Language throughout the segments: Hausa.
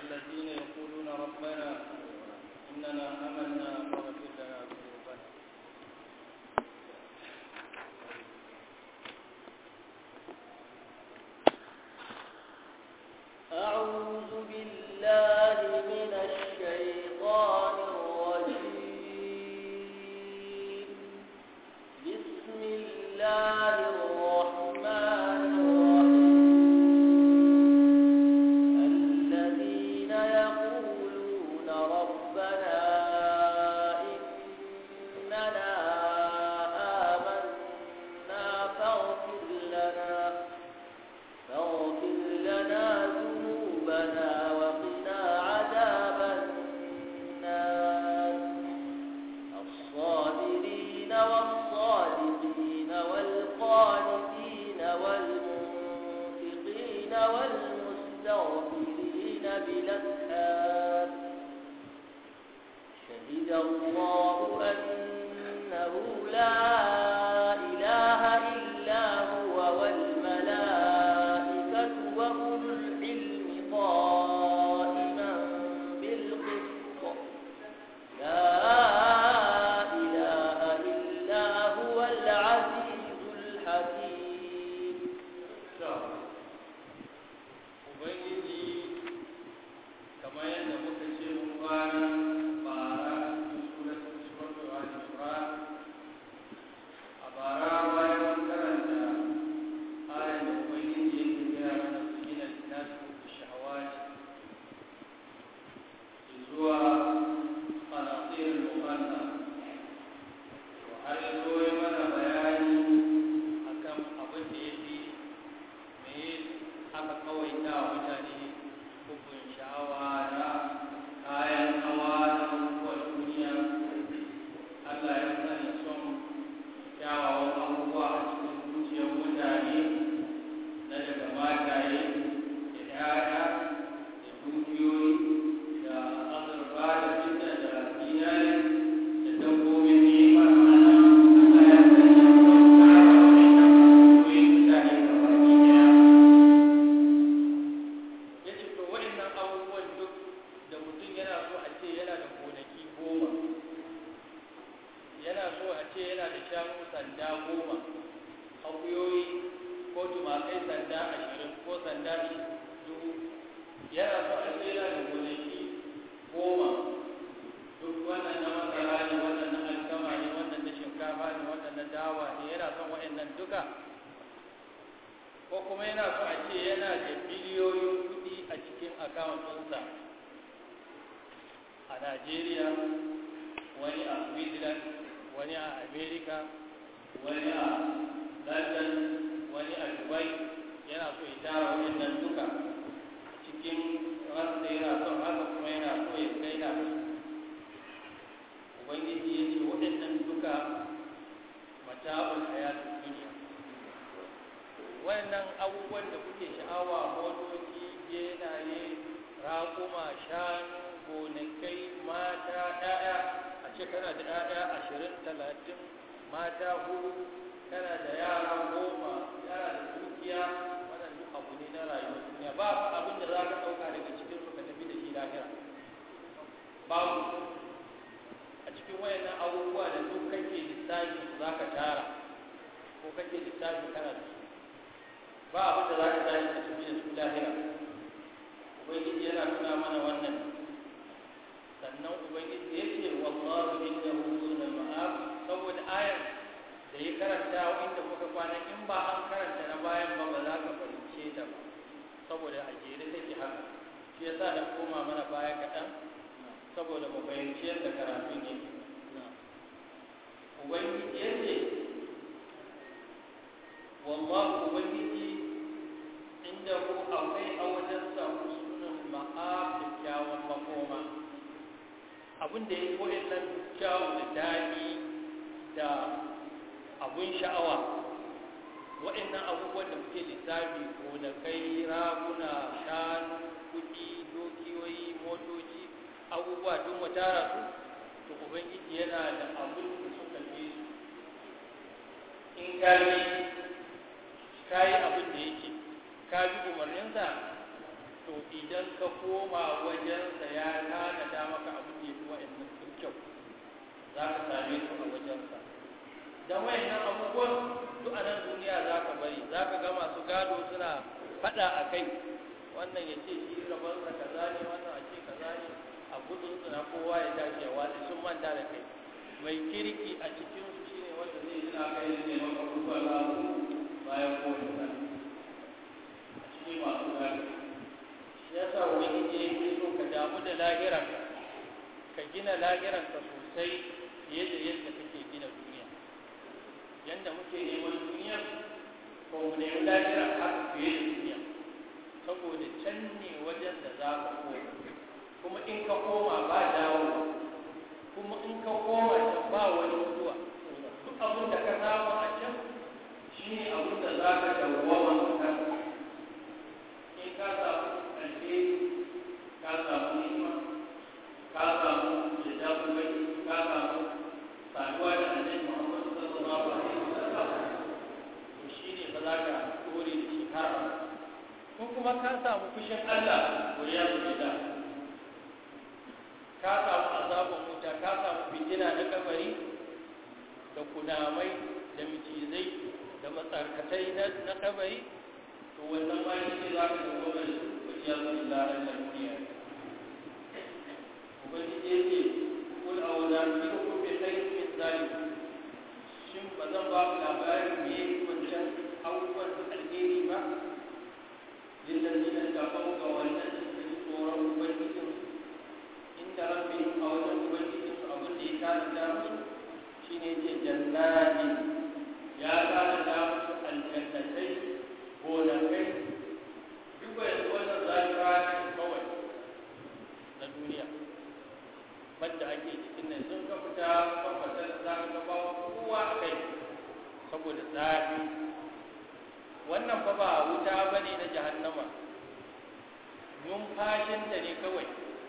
الذين يقولون ربنا إننا آمنا فاغفر لنا ذنوبنا أعوذ بالله من الشيطان الرجيم بسم الله الرحمن الرحيم الذين يقولون ربنا إننا آمنا فاغفر لنا فاغفر لنا ذنوبنا وقنا عذاب النار الصابرين والصادقين والقانتين والمنفقين والمستغفرين بالأسحار شهد الله أنه لا إله إلا هو والملائكة وأولو العلم قائما بالقسط لا إله إلا هو العزيز الحكيم Ubangiji kamar yadda muka ce mun kwana bara suratul suratul al-Imran a bara bayan mun karanta ayar da Ubangiji yake gaya mana sujina nasu da shahawati zuwa qanatir al-muqanna to har yanzu ya mana bayani akan abin da yafi me aka kawaita wa mutane hukun sha'awa na kayan hawa na abubuwan duniya Allah ya sani son kyawawan abubuwa a cikin zuciyar mutane na daga mataye da 'ya'ya da dukiyoyi da azurfa da fitna da zinari da dabbobin ni'imar Allah Allah ya sani son kyawawan abubuwan mutane kamar ɗaya ya ce to waɗannan abubuwan duk da mutum yana so a ce yana da gonaki goma yana so a ce yana da shanu sanda goma akuyoyi ko tumakai sanda ashirin ko sanda dubu yana so a ce yana da gonaki goma duk wannan na masara ne wannan na alkama ne wannan na shinkafa ne wannan na dawa ne yana son waɗannan duka ko kuma yana so a ce yana da biliyoyin kuɗi a cikin akawuntinsa a Najeriya wani a Switzerland wani a America wani a London wani a Dubai yana so ya tara waɗannan duka cikin ransa yana son haka kuma yana so ya kai na Ubangiji ya ce waɗannan duka mata'ul hayatun duniya wannan abubuwan da kuke sha'awa motoci genaye raƙuma shanu gonakai mata ɗaya a ce kana da ɗaya ashirin talatin mata hudu kana da yara goma yara da dukiya wannan duk abu ne na rayuwar duniya ba abin da za ka ɗauka daga cikin su ka tafi da shi lahira babu a cikin wayannan abubuwa da duk kake lissafi za ka tara ko kake lissafi kana da su ba abin da za ka tashi ka tafi da su lahira ubangiji yana nuna mana wannan sannan ubangiji ya ce wallahu indahu husnul ma'ab saboda ayar da ya karanta inda muka kwana in ba an karanta na bayan ba ba za ka fahimce ta ba saboda a jere take haka shi yasa da koma mana baya kaɗan saboda mu fahimci yadda karatun yake ubangiji ya ce wallahu ubangiji inda ku akwai a wajen samu sunan ma'ab da kyawun makoma abin da ya yi nan kyawu da daɗi da abun sha'awa waɗannan abubuwan da kuke lissafi gonakai raguna shanu kuɗi dokiyoyi motoci abubuwa duk mu tara su to ubangiji yana da abin da suka fi su in ka yi ka yi abin da yake ka bi umarninsa to idan ka ka koma wajensa ya tanada maka abin da ya fi wa'annan sun kyau za ka same su a wajensa don wa'annan abubuwan duk a nan duniya za ka bari za ka ga masu gado suna faɗa a kai wannan ya ce shi rabarsa kaza ne wannan a ce kaza ne a gudun suna kowa ya tashi ya watsi sun manta da kai mai kirki a cikin su shine wanda zai yi na kai ne maka abubuwan lamu bayan kowane sa a cikin masu gado shi yasa ubangiji ya yi so ka damu da lahiran ka gina lahiran ka sosai fiye da yadda kake gina duniya yadda muke neman duniya ko mu nemi lahiran haka fiye da duniya saboda can ne wajen da za ka koma kuma in ka koma ba dawo kuma in ka koma can ba wani mutuwa duk abin da ka samu a can shi ne abin da za ka dawwama a kan in ka samu alheri ka samu ni'ima ka samu yadda kuma ka samu saduwa da annabi Muhammad sallallahu alaihi wasallam to shine ba za ka dore da shi har ko kuma ka samu fushin Allah ko ya da ka samu azabin wuta ka samu fitina na kabari da kunamai da micizai da matsarkatai na kabari to wannan ma shi ne za ka dawo da su ko ya zuwa da Allah duniya ubangiji ya ce kul awla fi hukum bi khairin min zalik shin ba zan ba ku labarin me wancan abubuwan alheri ba للذين اتقوا كوانا سورة أبنجهم عند ربهم أو أبنجهم أبن دي كان دامس شيني جنات يا كان دامس الجنتين هونكين duba yanzu wannan zafira ne kawai na duniya banda ake cikin nan sun ka fita kwamfatar za ka gaba kowa a kai saboda zafi wannan fa ba wuta ba ne na jahannama numfashinta ne kawai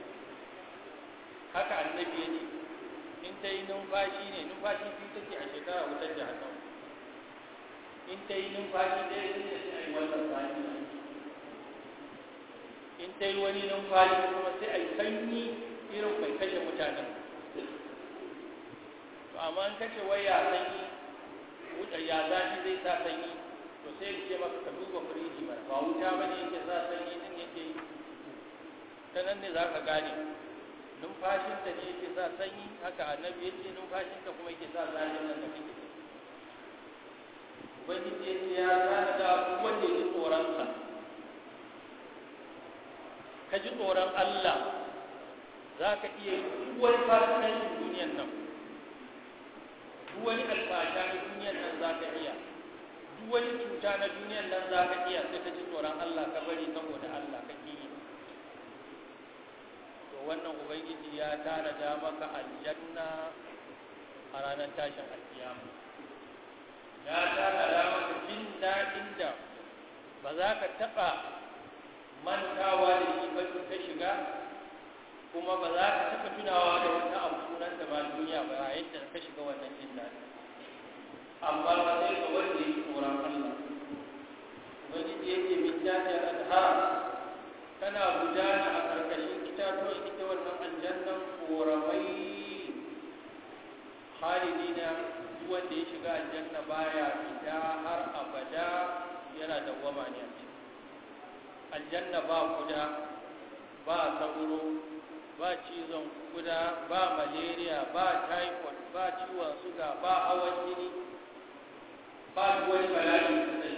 haka annabi ya ce in ta yi numfashi ne numfashi biyu take a shekara wutar jahannama in ta yi numfashi ɗaya ne da sai a yi wannan sani in ta yi wani numfashi kuma sai a yi sanyi irin mai kashe mutanen to amma in kace wai ya sanyi ya zafi zai sa sanyi to sai ya ce maka ka duba firiji ba ba wuta ba ne yake sa sanyi din yake ta nan ne za ka gane numfashinta ne yake sa sanyi haka annabi ya ce numfashinta kuma yake sa zafi nan da kake ubangiji ya ce ya tana da abubuwan da ya ji tsoronsa ka ji tsoron Allah za ka iya yi duk wani fasikancin duniyan nan duk wani alfasha na duniyan nan za ka iya duk wani cuta na duniyan nan za ka iya sai ka ji tsoron Allah ka bari saboda Allah ka yi to wannan ubangiji ya tanada maka aljanna a ranar tashin alkiyama ya tanada maka jin daɗin da ba za ka taɓa mantawa da shi ba ka shiga kuma ba za ka taɓa tunawa da wata abu sunan da ba duniya ba yadda ka shiga wannan jin daɗi amma ba sai ga wanda ya tsoron Allah ubangiji ya ce min jajjar anhar tana gudana a ƙarƙashin itatuwan ita wannan aljannan koramai halidina duk wanda ya shiga aljanna baya fita har abada yana dawwama ne a ciki aljanna ba kuda ba sauro ba cizon kuda ba malaria ba typhoid ba ciwon suga ba hawan jini ba wani bala'i kadai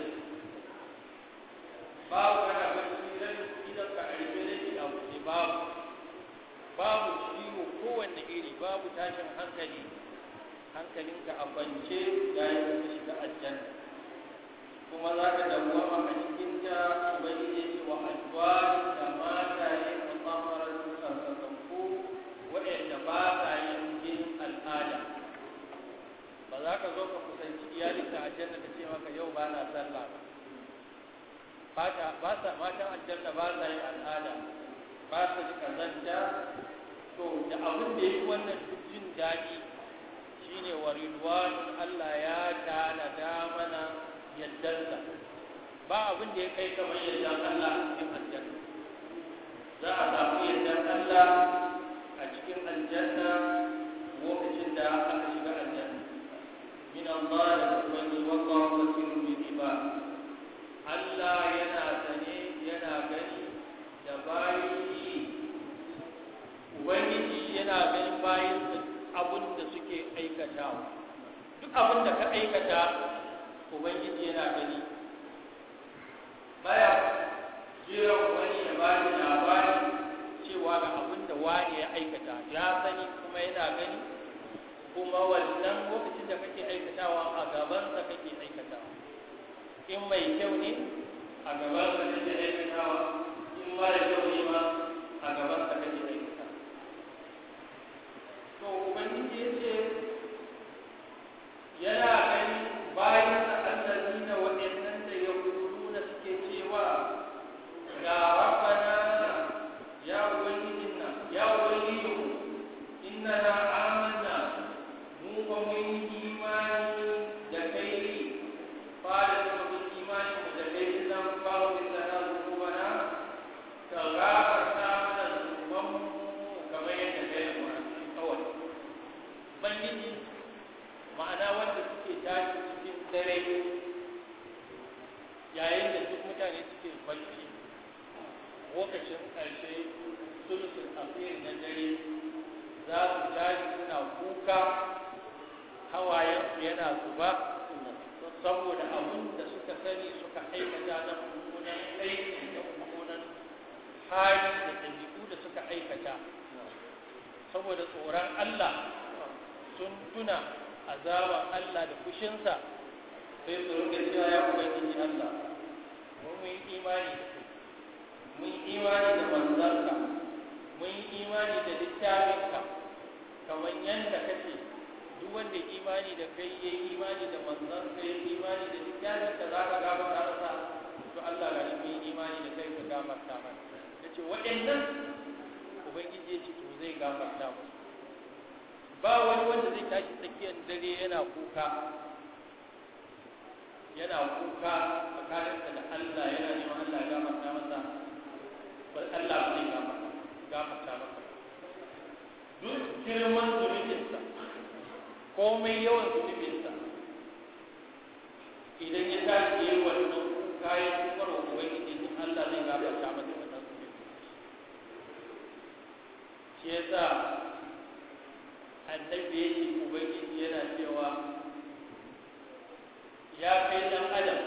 babu kana bacci idan idan ka arbe da shi abu ne babu babu ciwo kowanne iri babu tashin hankali hankalinka a kwance yayin da ka shiga aljanna kuma za ka dawwama a cikin ta ubangiji ya ce wa azwaj da mata ne a tsamarar sarkakanku waɗanda ba sa yin jinin al'ada ba za ka zo ka kusanci iyalinka aljanna ta ce maka yau ba na sallah ba ba sa matan aljanna ba sa yin al'ada ba sa ji kazanta to da abin da ya yi wannan duk jin daɗi shine wa ridwanun Allah ya tanada mana yaddarsa ba abin da ya kai kamar yadda Allah a cikin aljanna za Allah a cikin aljanna lokacin da aka shiga aljanna min Allah da ubangiji wallahu basirun bil ibad Allah yana sane yana gani da bayi ubangiji yana ganin bayin abin da suke aikatawa duk abin da ka aikata ubangiji yana gani baya jiran wani ya ba da labari cewa ga abin da wani ya aikata ya sani kuma yana gani kuma wannan lokacin da kake aikatawa a gabansa kake aikatawa in mai kyau ne a gabansa kake aikatawa in mara kyau ne ma a gabansa kake aikatawa to ubangiji ya ce yana gani bayan da allazina waɗannan da ya na suke cewa ga rabbana ya ubangijin nan ya ubangijinmu innana amanna mu ba mun yi imani da kai fara da mun imani mu da kai nan ba mu da na rubana ka gafarta mana zunuban mu kamar yadda kai mu kawai ubangiji ma'ana wanda suke tashi cikin dare yayin da duk mutane suke barci lokacin ƙarshe sulusun asiri na dare za su tashi suna kuka hawayen yana zuba saboda abin da suka sani suka aikata na mummunan aiki da mummunan hali da ɗabi'u da suka aikata saboda tsoron Allah sun tuna azaban Allah da fushinsa sai su rinka cewa ya ubangiji Allah mun yi imani da kai mun yi imani da manzanka mun yi imani da littafinka kamar yadda kace duk wanda imani da kai ya yi imani da manzanka ya yi imani da littafinka za ka gafarta masa to Allah ga shi mun yi imani da kai ka gafarta mana yace waɗannan ubangiji ya ce to zai gafarta musu ba wani wanda zai tashi tsakiyar dare yana kuka yana kuka tsakaninsa da Allah yana neman Allah ya gafarta masa bal Allah ba zai gafarta masa duk girman zunubinsa komai yawan zunubinsa idan ya tashi ya yi wannan kuka ya kukar wa ubangiji in Allah zai gafarta masa wannan zunubin shi yasa annabi ya ce ubangiji yana cewa ya kai dan adam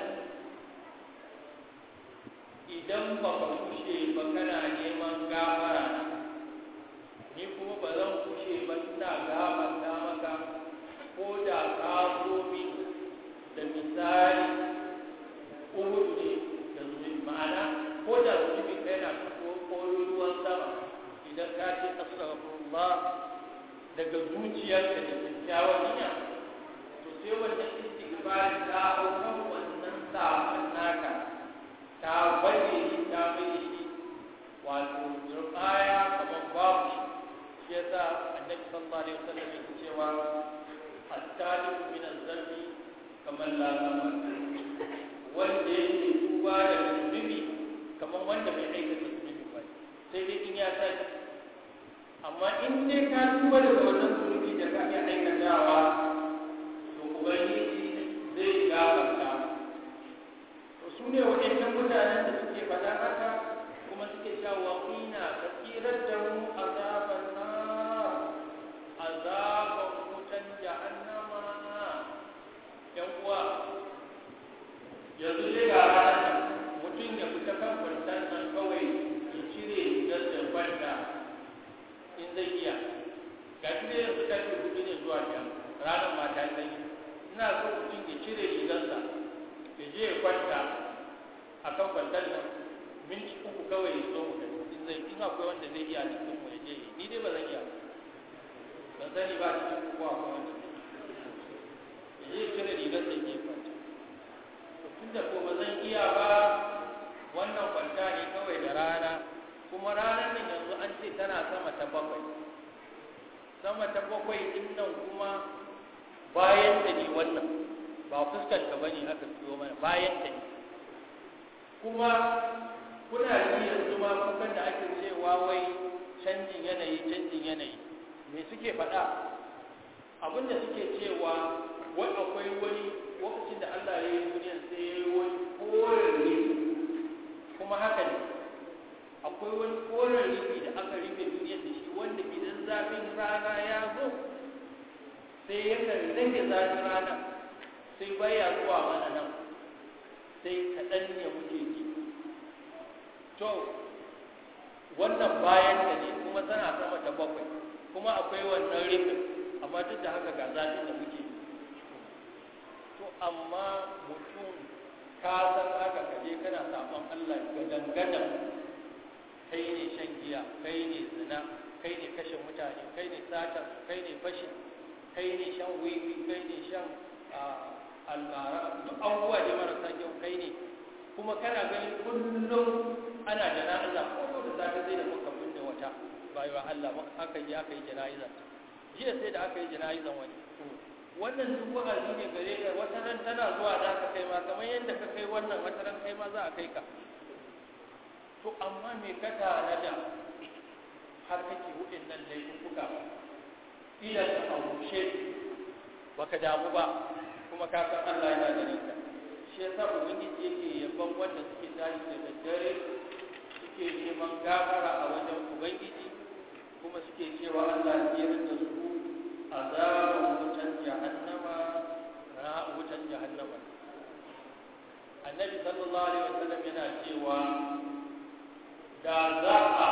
idan ba ka kushe ba kana neman gafara na ni kuma ba zan kushe ba ina gafarta maka ko da ka zo min da misali uhud ne da zunubi ma'ana ko da zunubi kai na ko ruwan sama idan ka ce astaghfirullah daga zuciyarka da kyakkyawar niyya to sai wannan istighfar ta hau kan wannan sabon naka ta baje shi ta baje shi wato zurfaya kamar babu shi yasa annabi sallallahu alaihi wasallam yake cewa at-talibu min az-zambi kamar la zama wanda yake tuba daga zunubi kamar wanda bai aikata zunubi ba sai dai in ya sani amma in dai ka tuba daga wannan zunubi da ka iya aikatawa to ubangiji zai gafarta to su ne waɗannan mutanen da suke faɗa haka kuma suke cewa ina ka tsirar da mu azaban na azaban wutan jahannama yan uwa yanzu dai ga ranar mutum ya fita kan kwantar nan kawai ya cire gasar banda in zai iya ga shi ne yanzu karfe hudu ne zuwa can ranar mata sanyi ina so mutum ya cire rigarsa ya je ya kwanta a kan kwantar nan minti uku kawai ya zo mu in zai in akwai wanda zai iya cikin mu ya je ni dai ba zan iya ban sani ba cikin ku ko akwai wanda zai ya je ya cire rigarsa ya je ya kwanta to tunda ko ba zan iya ba wannan kwanta ne kawai da rana kuma ranar nan yanzu an ce tana sama ta bakwai sama ta bakwai din nan kuma bayan ta ne wannan ba fuskar ta bane aka siyo mana bayan ta ne kuma kuna ji yanzu ma kukan da ake cewa wai canjin me suke faɗa abinda suke cewa wai akwai wani lokacin da Allah ya yi duniyan sai ya yi wani koren kuma haka ne akwai wani koren rufi da aka rufe duniyar da shi wanda idan zafin rana ya zo sai yakan rage zafin rana sai baya zuwa mana nan sai kaɗan ne muke ji to wannan bayan da ne kuma tana sama ta bakwai kuma akwai wannan rufin amma duk da haka ga zafin da muke to amma mutum ka san haka ka je kana saɓon Allah gadan-gadan kai ne shan giya kai ne zina kai ne kashe mutane kai ne sata kai ne fashi kai ne shan wiwi kai ne shan almara duk abubuwa ne marasa kyau kai ne kuma kana gani kullum ana jana'iza ko da safe sai da muka binne wata bayan Allah aka yi aka yi jana'iza jiya sai da aka yi jana'izan wani wannan duk wa'azi ne gare ka wata ran tana zuwa da ka kai ma kamar yadda ka kai wannan wata ran kai ma za a kai ka to amma me ka tare da har kake hudin nan laifuka idan ka aurushe baka damu ba kuma ka san Allah yana gare ka shi yasa ubangiji yake yaban wanda suke tashi da daddare suke neman gafara a wajen ubangiji kuma suke cewa Allah ya rinda su azaban wutan jahannama na wutan jahannama annabi sallallahu alaihi wasallam yana cewa da za a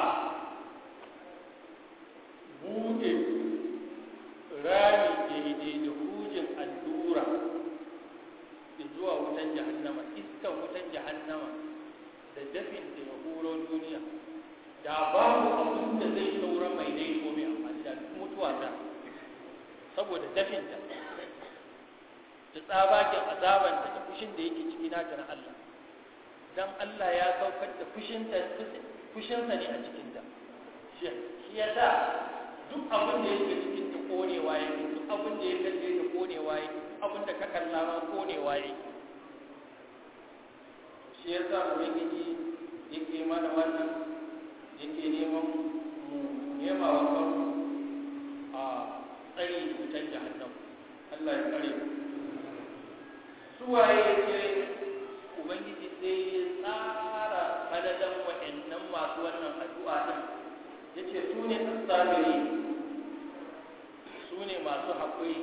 bude rami daidai da hujin allura zuwa wutan jahannama iskan wutan jahannama da dafin da ya horo duniya da babu abin da zai saura mai dai ko mai amfani da mutuwa ta saboda dafinta da tsabagen azabanta da fushin da yake ciki nata na Allah dan Allah ya saukar da fushinta fushinsa ne a cikinta shi ya sa duk abin da yake cikin ta konewa yake duk abin da ya kalle ta konewa yake abin da ka kalla ma konewa yake shi ya sa ubangiji yake mana wannan yake neman mu nema wa kanmu a tsari wutan jahannam Allah ya kare mu suwaye yake ubangiji sai ya tsara falalan wa'annan masu wannan addu'a din yace su ne asabiri su ne masu haƙuri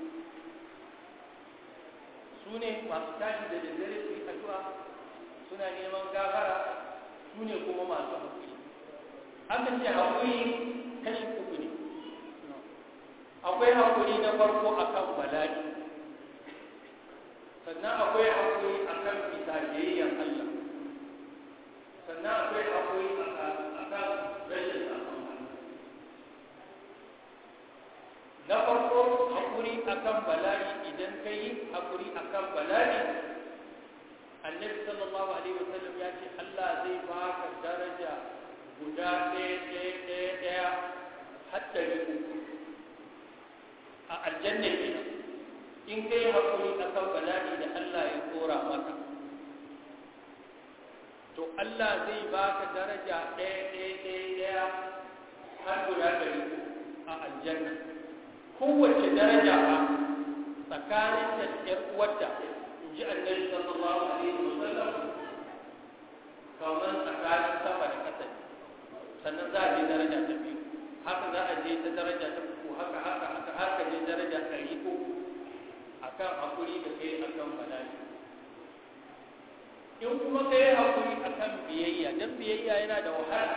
su ne masu tashi da daddare su yi addu'a suna neman gafara su ne kuma masu haƙuri aka ce haƙuri kashi uku ne akwai haƙuri na farko akan bala'i sannan akwai haƙuri akan bisa biyayyan Allah sannan akwai haƙuri akan rashin sakon na farko haƙuri akan bala'i idan ka yi haƙuri akan bala'i annabi sallallahu alaihi wasallam ya ce Allah zai baka daraja guda ɗaya ɗaya ɗaya ɗaya har ɗari uku a aljanna kenan in ka yi haƙuri akan bala'i da Allah ya tsora maka to Allah zai baka daraja ɗaya ɗaya ɗaya ɗaya har guda ɗari a aljanna kowace daraja ba tsakanin da ɗan uwarta in ji annabi sallallahu alaihi wa sallam kamar tsakanin sama da ƙasa sannan za a je daraja ta biyu haka za a je ta daraja ta uku haka haka haka haka je daraja ɗari uku akan hakuri da kai akan bala'i in kuma ka yi haƙuri a kan biyayya don biyayya yana da wahala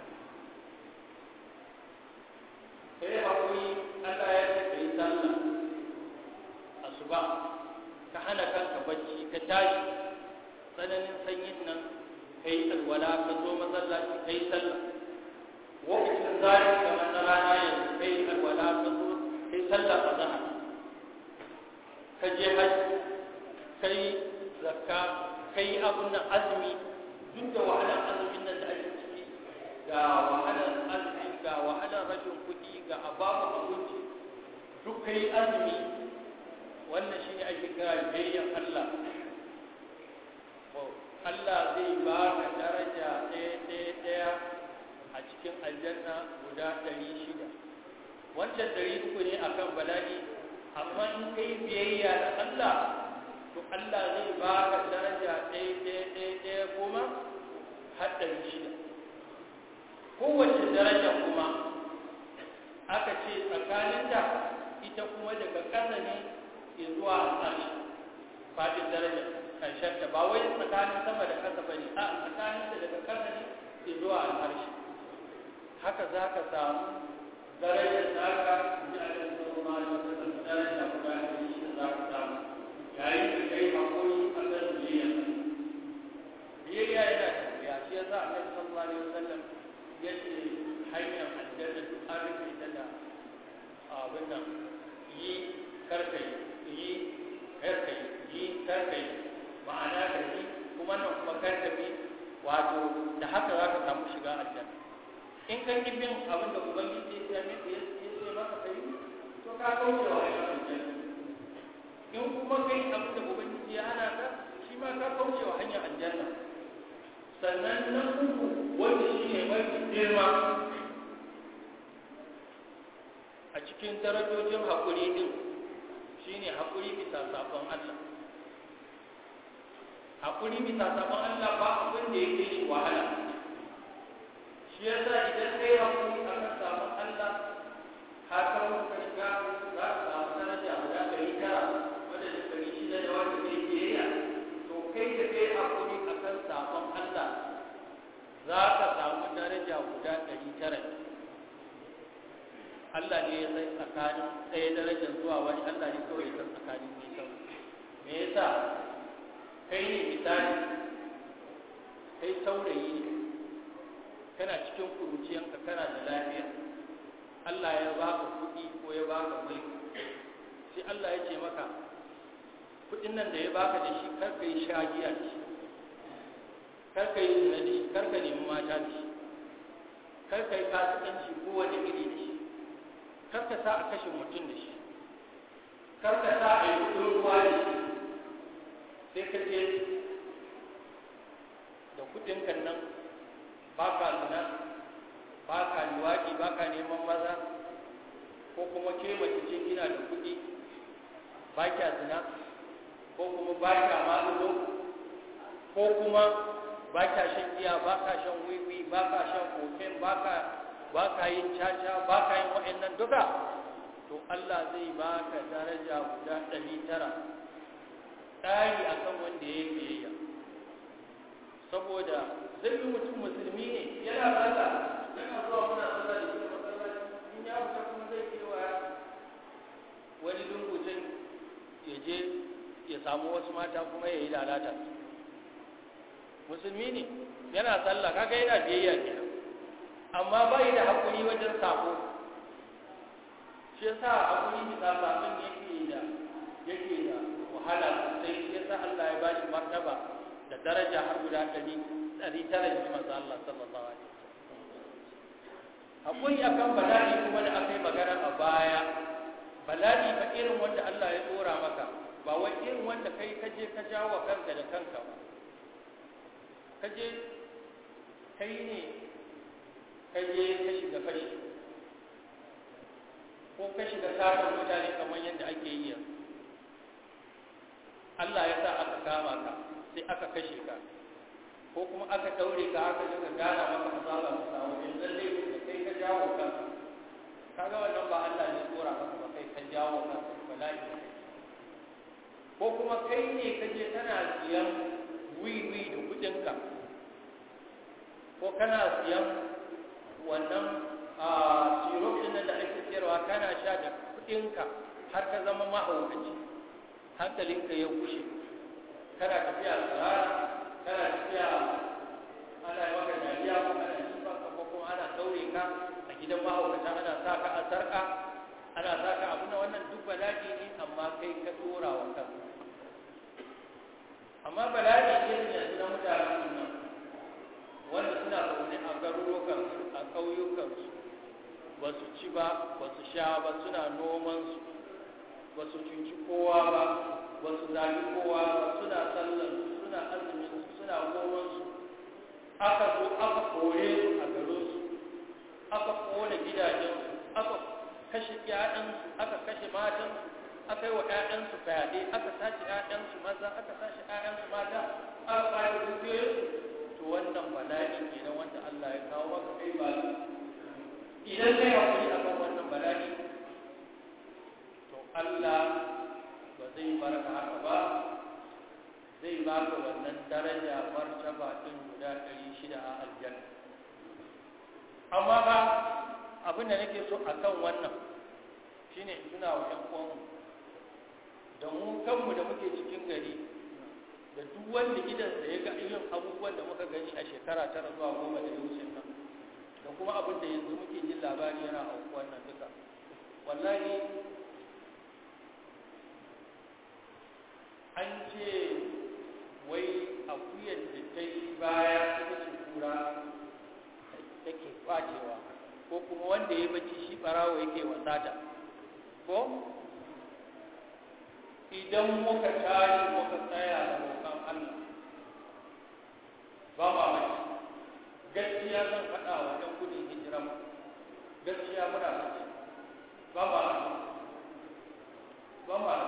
ka yi haƙuri Allah ya ce ka yi sallah asuba ka hana kanka bacci ka tashi tsananin sanyin nan ka yi alwala ka zo masallaci ka yi sallah lokacin zafi kamar na rana yanzu ka yi alwala ka zo ka yi sallah a zahar ka je hajji ka yi zakka kai abun nan azumi duk da wahalar azumin nan da ake ciki ga wahalar azumi ga wahalar rashin kuɗi ga ababu abinci duk kai azumi wannan shi ne ake kira biyayyan Allah Allah zai ba ka daraja ɗaya ɗaya ɗaya a cikin aljanna guda ɗari shida wancan ɗari uku ne akan bala'i amma in kai biyayya da Allah to Allah zai ba ka daraja ɗaya ɗaya ɗaya ɗaya kuma har ɗari shida kowace daraja kuma aka ce tsakaninta ita kuma daga ƙasa ne zuwa al'arshi faɗin daraja ƙarshenta ba wai tsakanin sama da ƙasa ba ne a tsakaninta daga ƙasa ne zuwa al'arshi haka za ka samu darajar naka ji a kan sallallahu alaihi wasallam daraja guda ɗari shida za ka samu yayin da kai hakuri a kan biyayya biyayya yana da wuya shi yasa annabi sallallahu alaihi wasallam ya ce hanyar aljanna duk an rufe ta da abin nan yi karkai yi karkai yi karkai ma'ana ka yi kuma nan kuma karkabi wato da haka za ka samu shiga aljanna in kan ki bin abin da ubangiji ya ce ya ce maka kai to ka kauce wa hanyar aljanna in kuma kai abin da ubangiji ya hana ka shi ma ka kauce wa hanyar aljanna sannan na uku wanda shi ne mafi girma a cikin darajojin haƙuri din shi ne haƙuri bisa sabon Allah haƙuri bisa sabon Allah ba abin da ya ke shi wahala shi yasa idan kai haƙuri a kan sabon Allah har ka muka shiga za ka samu daraja guda ɗari tara wadda da ɗari shida da wanda kai biyayya to kai da kai haƙuri a kan sabon Allah za ka samu daraja guda ɗari tara Allah ne ya san tsakanin ɗaya darajar zuwa wani Allah ne kawai ya san tsakanin nisan me yasa kai ne misali kai saurayi ne kana cikin kuruciyanka kana da lafiya Allah ya baka kuɗi ko ya baka mulki sai Allah ya ce maka kuɗin nan da ya baka da shi kar ka yi shagiya da shi kar ka yi zina da shi kar ka nemi mata da shi kar ka yi kasuwanci ko wani iri da shi kar ka sa a kashe mutum da shi kar ka sa a yi kudin ruwa da shi sai ka je da kudin kan nan ba ka zina ba ka liwaɗi ba ka neman maza ko kuma ke mace ce kina da kudi ba kya zina ko kuma ba kya malulo ko kuma ba kya shan giya ba ka shan wiwi ba ka shan koken ba ka ba ka yin caca ba ka yin wa'annan duka to Allah zai ba ka daraja guda ɗari tara ɗari a kan wanda ya yi biyayya saboda zai yi mutum musulmi ne yana sallah yana zuwa muna sallah da shi masallaci in ya fita kuma zai kewa wani lungucin ya je ya samu wasu mata kuma ya yi lalata musulmi ne yana sallah kaga yana biyayya kenan amma bai da hakuri wajen sako shi yasa hakuri bisa sabon yake da yake da wahala sosai shi yasa Allah ya bashi martaba da daraja har guda ɗari ɗari tara ji manzo Allah sallallahu alaihi wasallam hakuri akan bala'i kuma da aka yi magana a baya bala'i ba irin wanda Allah ya dora maka ba wai irin wanda kai kaje ka jawo kanka da kanka ba kaje kai ne kaje ka shiga fashi ko ka shiga satan mutane kamar yadda ake yi yanzu Allah ya sa aka kama ka sai aka kashe ka ko kuma aka daure ka aka shiga gana maka azaba ka samu in lalle da kai ka jawo kanka kaga wannan ba Allah ne tsora maka ba kai ka jawo kanka bala'i ko kuma kai ne ka je kana siyan wiwi da kudinka ko kana siyan wannan a syrup din da ake siyarwa kana sha da kudinka har ka zama mahaukaci hankalinka ya kushe kana tafiya tsara kana tafiya ana yi maka dariya ko ana jifa ka ko kuma ana daure ka a gidan mahaukata ana sa ka a sarka ana sa ka abu na wannan duk bala'i ne amma kai ka dora wa kanka amma bala'i irin yanzu na mutanen nan wanda suna zaune a garurukansu a ƙauyukansu ba su ci ba ba su sha ba suna nomansu ba su cuci kowa ba ba su zagi kowa ba suna sallansu suna azuminsu suna nomansu aka zo aka kore su a garinsu aka kone gidajensu aka kashe ƴaƴansu aka kashe matansu aka yi wa ƴaƴansu fyaɗe aka sace ƴaƴansu maza aka sace ƴaƴansu mata aka ƙwace dukiyoyinsu to wannan bala'i kenan wanda Allah ya kawo maka kai ba idan kai hakuri akan wannan bala'i to Allah ba zai barka haka ba zai baka wannan daraja martaba din guda 600 a aljanna amma ba abin da nake so akan wannan shine in tuna wa ƴan uwanmu da mu kanmu da muke cikin gari da duk wanda idansa ya ga irin abubuwan da muka gani a shekara tara zuwa goma da ya wuce nan da kuma abin da yanzu muke jin labari yana aukuwan nan duka wallahi an ce wai akuyar da ta yi baya ita ce kura take kwacewa ko kuma wanda ya bacci shi barawo yake wasata ko idan muka tashi muka tsaya da roƙon Allah ba ma mai gaskiya zan faɗa wa ɗan gudun hijira mu gaskiya muna bacci ba ma ba ma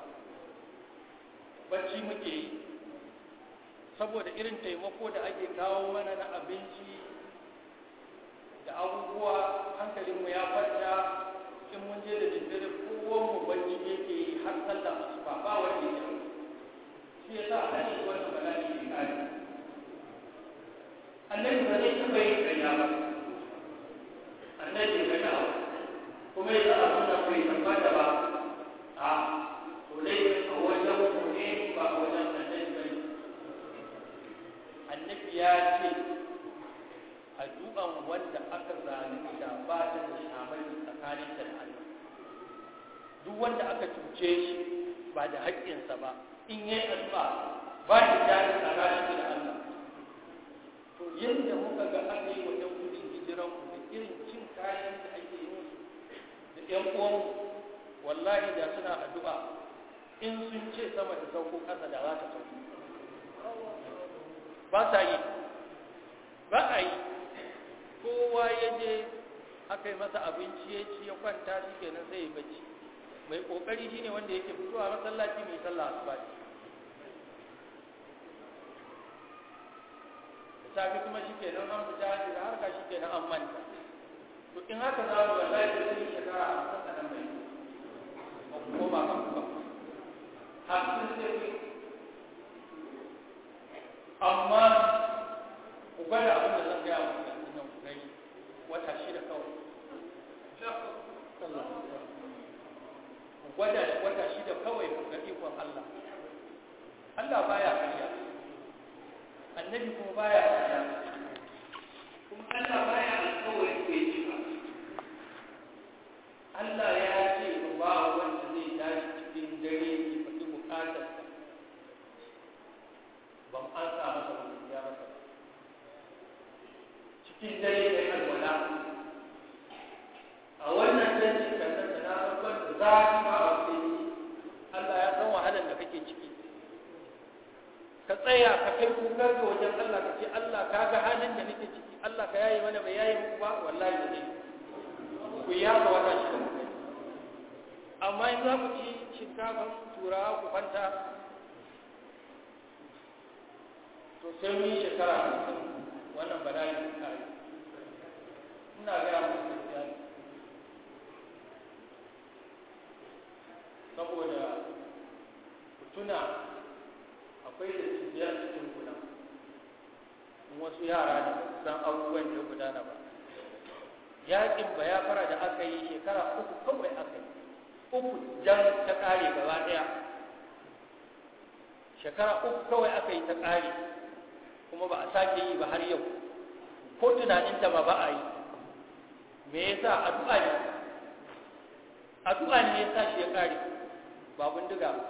bacci muke yi saboda irin taimako da ake kawo mana na abinci da abubuwa hankalinmu ya kwanta in mun je da daddare kowanmu bacci yake yi har sallah asuba ba wanda ya shi ya sa a shi wannan bala'i ya kare annabi ba zai taɓa yin ƙarya ba annabi ya gana kuma ya za a nuna bai tabbata ba a to dai a wajen mu ne ba a wajen annabi ba ne annabi ya ce addu'an wanda aka zalunta ba ta da shamari tsakaninta da Allah duk wanda aka cuce shi ba da haƙƙinsa ba in yi addu'a ba da jari tsakaninta da Allah to yadda muka ga aka yi wa ɗan gudun hijiran mu da irin cin kayan da ake yi musu da ƴan uwan wallahi da suna addu'a in sun ce sama ta sauko ƙasa da za ta sauko ba sa yi ba a yi kowa ya je aka yi masa abinci ya ci ya kwanta shi kenan sai ya bacci mai kokari shine wanda yake fitowa masallaci mai sallah asuba da safi kuma shi kenan an fita da harka shi kenan an manta to in haka za mu wallahi da sun shekara a kan kanan mai ko ba kan ba hamsin sai ku amma ku gwada abin da zan gaya wa yanzu nan ku gani wata shida kawai ku gwada wata shida kawai ku ga ikon Allah Allah baya karya annabi kuma baya karya kuma Allah baya alkawari bai ci ba Allah ya ce ba wanda zai tashi cikin dare ya faɗi bukatarsa ban an sa masa mutum ya masa cikin dare da alwala a wannan canjin kannan da na farkon da za a ba a wani Allah ya san wahalar da kake ciki ka tsaya ka kai kukar ga wajen Allah ka ce Allah ka ga halin da nake ciki Allah ka yayi mana bai yayi muku ba wallahi da zai ku ya ga wata shi da mukai amma in za ku ci shinkafan turawa ku kwanta to sai mun yi shekara hamsin wannan bala'i ta kare ina gaya muku gaskiya ne saboda ku tuna akwai da cibiyar cikin kuna in wasu yara ne ba san abubuwan da ya gudana ba yaƙin ba ya fara da aka yi shekara uku kawai aka yi uku jan ta ƙare gaba ɗaya shekara uku kawai aka yi ta ƙare kuma ba a sake yi ba har yau ko tunaninta ma ba a yi me yasa addu'a ne addu'a ne yasa shi ya ƙare ba bindiga ba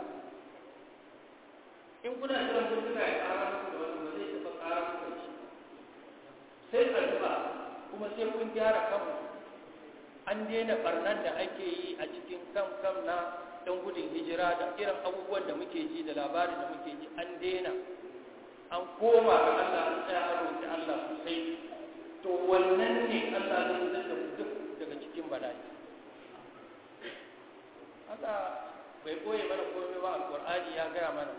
in kuna jiran bindiga ya ƙara muku da wani ba zai taɓa ƙara muku da shi sai addu'a kuma sai kun gyara kanmu an daina barnan da ake yi a cikin kam kam na ɗan gudun hijira da irin abubuwan da muke ji da labarin da muke ji an daina an koma ga Allah an tsaya a roƙi Allah sosai to wannan ne Allah zai fitar da duk daga cikin bala'i Allah bai koye mana komai ba alqur'ani ya gaya mana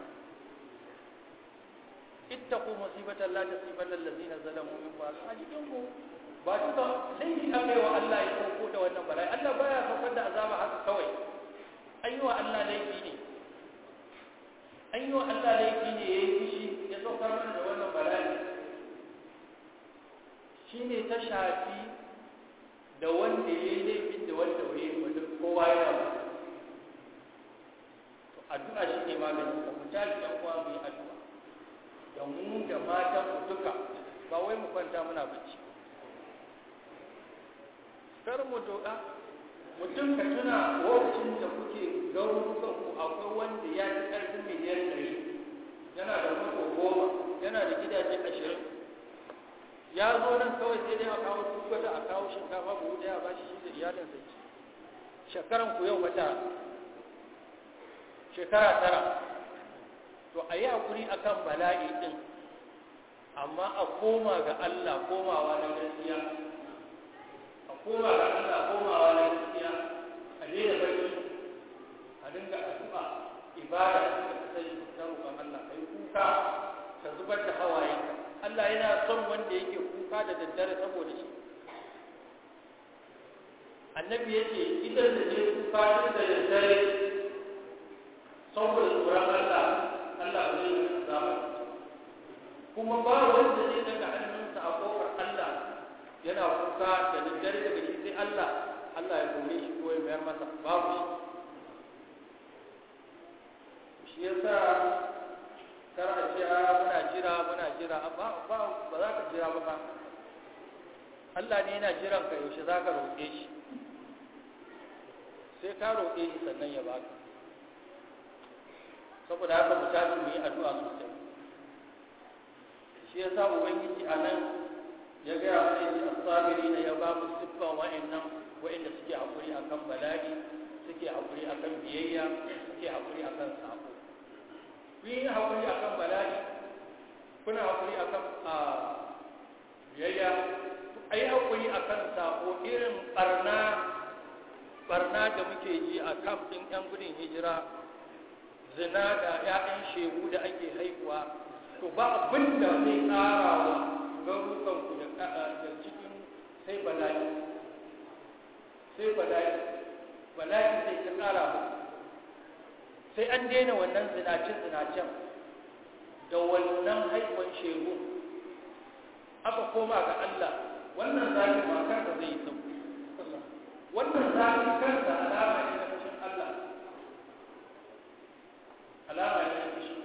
ittaqu musibatan la tusibanna allazina zalamu minkum a cikin ku ba duka laifi an bai wa Allah ya sauko da wannan bala'i Allah baya saukar da azaba haka kawai an yi wa Allah laifi ne an yi wa Allah laifi ne ya yi fushi ya saukar mana da wannan bala'i shi ne ta shafi da wanda ya yi laifin da wanda ya yi wanda kowa ya ba to addu'a shi ne maganin ka mu tashi ɗan uwa mu yi addu'a da mu da matan mu duka ba wai mu kwanta muna bacci kar mu doka mutum ka tuna lokacin da kuke garurukan ku akwai wanda ya ci ƙarfin miliyan ɗari yana da mako goma yana da gidaje ashirin ya zo nan kawai sai dai a kawo tukwata a kawo shinkafa buhu ɗaya ba shi da iyalinsa ci shekaran ku yau wata shekara tara to a yi hakuri akan bala'i ɗin amma a koma ga Allah komawa na gaskiya koma ga Allah komawa na gaskiya a daina barci a dinga addu'a ibada da sai ta roƙon Allah kai kuka ka zubar da hawaye Allah yana son wanda yake kuka da daddare saboda shi annabi yake idan da je kuka da daddare saboda tsoron Allah Allah ba zai yi zama kuma ba wanda zai daga hannunsa a kofar Allah yana kuka da daddare daga shi sai Allah Allah ya kore shi ko ya mayar masa babu shi shi yasa kar a ce a muna jira muna jira ba ba ba za ka jira ba fa Allah ne yana jiran ka yaushe za ka roƙe shi sai ka roƙe shi sannan ya baka saboda haka mu tashi mu yi addu'a sosai shi yasa ubangiji a nan ya gaya mana yace as-sabiri ne ya ba mu siffan wa'annan wa'anda suke hakuri akan bala'i suke hakuri akan biyayya suke hakuri akan sako ku yi hakuri akan bala'i kuna hakuri akan biyayya ai hakuri akan sako irin barna barna da muke ji a kamfin yan gudun hijira zina da 'ya'yan shegu da ake haihuwa to ba abin da zai ƙara wa garurukanku da cikin sai bala'i sai bala'i bala'i sai ta ƙara mu sai an daina wannan zinace-zinacen da wannan haihuwan shegu aka koma ga Allah wannan zafi ma kansa zai yi sauki wannan zafi kansa alama ne na fushin Allah alama ne na fushin